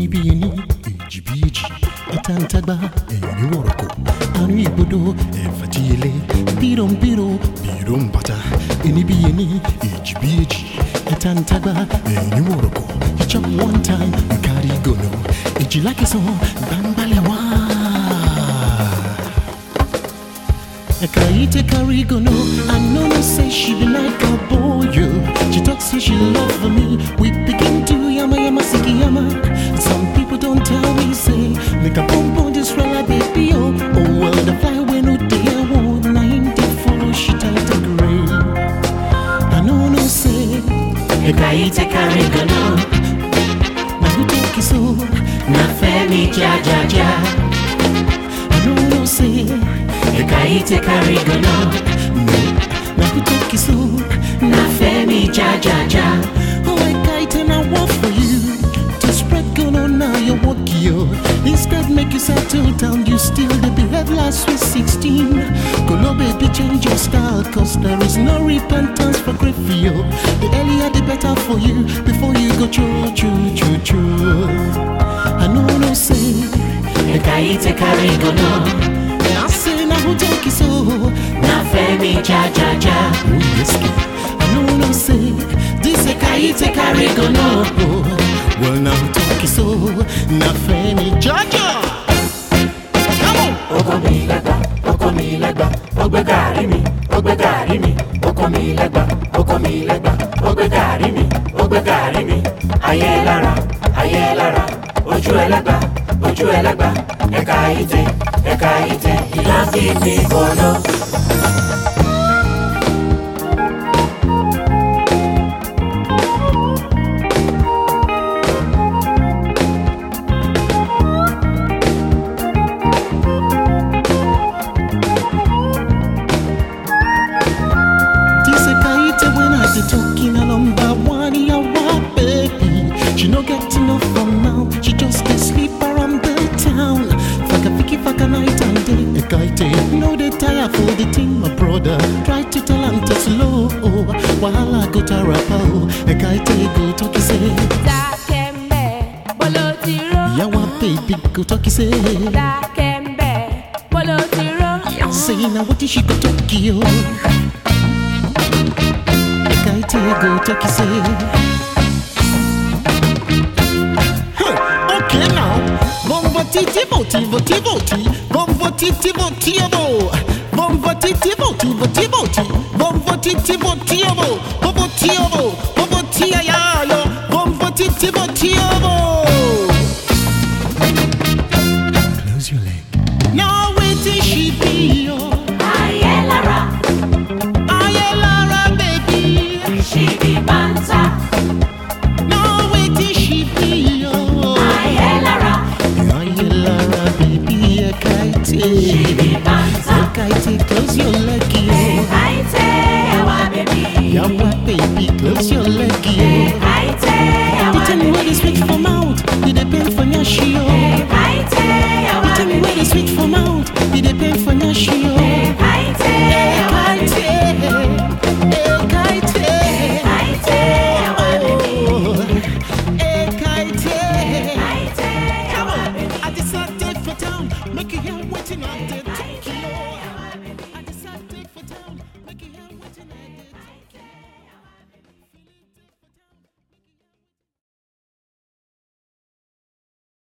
ẹni bí ẹni èjì bí èjì àtàǹtàgbà ẹ̀yìn ní wọ̀rọ̀kọ̀ àrùn ìgbodò ẹ̀fà tí ilé bírò ń bírò bírò ń bàtà ẹni bí ẹni èjì bí èjì àtàǹtàgbà ẹ̀yìn ní wọ̀rọ̀kọ̀ you chop one time you carry go no èjì lákìsàn gbàǹgbàlẹ̀ wá. Eka ite carry go no I know no say she be like a boy yo. She talk say she love for me We begin to yama yama siki yama Some people don't tell me say Make a pump on this fella baby oh Oh well the fly away no day I want Nine day follow she tight and gray I know no say Eka ite carry go no Now who talk is so Na femi ja ja ja I know no say Eka ite carry go no No Now who talk is so Na femi ja ja ja Oh, I kite and I walk for you. To spread gun on now, you walk you. Instead, make you settle down. You still the behave last with 16. Go baby, change your style. Cause there is no repentance for grief for you. The earlier, the better for you. Before you go choo choo choo choo. I know no say. Eka ite carry go no I say now who talk is so. Na femi ja ja ja Oh, yes, kid. I know no say. This a kite carry go no. Well, now who talk is so. Now, Fanny Jaja. Come on. Oko mi lẹ́gbà, oko mi lẹ́gbà, ó gbé gàrí mi, ó gbé gàrí mi. Oko mi lẹ́gbà, oko mi lẹ́gbà, ó gbé gàrí mi, ó gbé gàrí mi. Ayé lára, ayé lára, ojú ẹlẹ́gbà, ojú ẹlẹ́gbà. Ẹ̀ka ite, ẹ̀ka ite, ìlà fi mi kọ́nà. This a kite when I be talking a number one, yeah, what, baby. She no get enough from now. She just a sleep around the town. Fuck a fiki, fuck a night and day. A kite, no they tire for the thing, my brother. Try to tell him to slow. While I go to rap, a kite go talk, he say. Dákẹ́mbẹ̀, bolo ti ró. Yeah, what baby go talk, he say. Dákẹ́mbẹ̀, bolo ti ró. Say now what is she go talk you? A kite go talk you say. Huh, Okay now, bombo titi voti voti voti, bombo titi voti abo, bombo titi voti voti voti, bombo titi voti abo, bombo ti abo,